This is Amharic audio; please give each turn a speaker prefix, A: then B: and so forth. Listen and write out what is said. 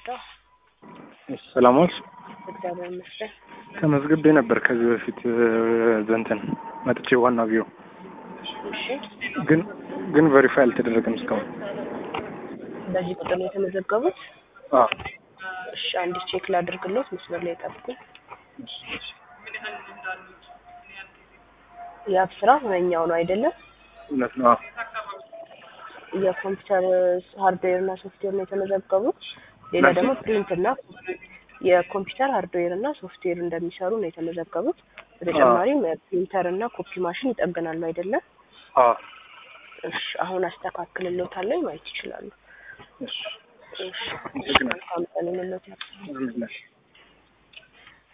A: ልርዳው?
B: ሰላም ዋልሽ።
A: እግዚአብሔር ይመስገን።
B: ተመዝግቤ ነበር ከዚህ በፊት ዘንትን መጥቼ ዋና ቢሮ
A: እሺ፣
B: ግን ግን ቬሪፋይ አልተደረገም እስካሁን።
A: በዚህ ቁጥር ነው የተመዘገቡት?
B: አዎ
A: እሺ፣ አንድ ቼክ ላድርግሎት። መስመር ላይ ጠብቁኝ። የአብ ስራ ሁነኛው ነው አይደለም?
B: እውነት ነው። አዎ
A: የኮምፒውተር ሃርድዌር እና ሶፍትዌር ነው የተመዘገቡት። ሌላ
B: ናቸው?
A: ደግሞ ፕሪንት እና የኮምፒውተር ሃርድዌር እና ሶፍትዌር እንደሚሰሩ ነው የተመዘገቡት። በተጨማሪም ፕሪንተር እና ኮፒ ማሽን ይጠግናሉ አይደለም?
B: አዎ
A: እሺ፣ አሁን አስተካክልሎታለሁ ማየት ይችላሉ።
B: እሺ
A: እሺ፣
B: አመሰግናለሁ።
A: መልካም ቀን ይሁንልዎት።
B: አሜን።